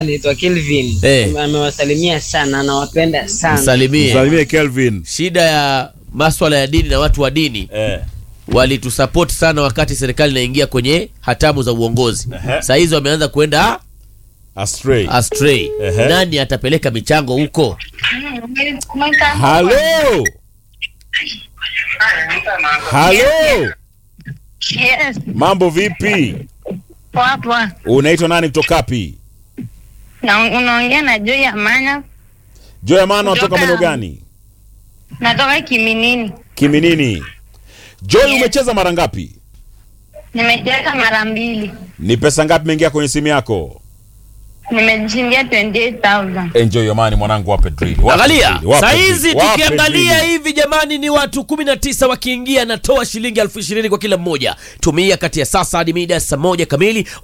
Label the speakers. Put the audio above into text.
Speaker 1: anaitwa Kelvin.
Speaker 2: Eh.
Speaker 1: Amewasalimia sana, anawapenda sana.
Speaker 2: Msalimie.
Speaker 3: Msalimie Kelvin.
Speaker 2: Shida ya maswala ya dini na watu wa dini
Speaker 3: Eh.
Speaker 2: walitusupport sana wakati serikali inaingia kwenye hatamu za uongozi.
Speaker 3: Ehe.
Speaker 2: Saa hizi wameanza kwenda
Speaker 3: Astray.
Speaker 2: astray.
Speaker 3: Ehe.
Speaker 2: Nani atapeleka michango huko?
Speaker 3: Halo. Halo.
Speaker 4: Yes,
Speaker 3: Mambo vipi?
Speaker 4: poa poa.
Speaker 3: Unaitwa nani kutoka wapi?
Speaker 4: Na unaongea na Joy Amanya,
Speaker 3: Joy Amano
Speaker 4: Kutoka-
Speaker 3: atoka maeneo gani?
Speaker 4: natoka Kiminini.
Speaker 3: Kiminini. Joy
Speaker 4: Yes.
Speaker 3: umecheza mara ngapi?
Speaker 4: Nimecheza mara mbili,
Speaker 3: Ni pesa ngapi imeingia kwenye simu yako?
Speaker 4: nimejishindia 28000
Speaker 3: Enjoy your money mwanangu, wape drill. Wape
Speaker 2: Angalia
Speaker 3: drill, wape
Speaker 2: saa hizi
Speaker 3: drill, wape
Speaker 2: tukiangalia
Speaker 3: drill.
Speaker 2: hivi jamani, ni watu 19 wakiingia, natoa shilingi elfu ishirini kwa kila mmoja. Tumia kati ya sasa hadi mida ya saa moja kamili.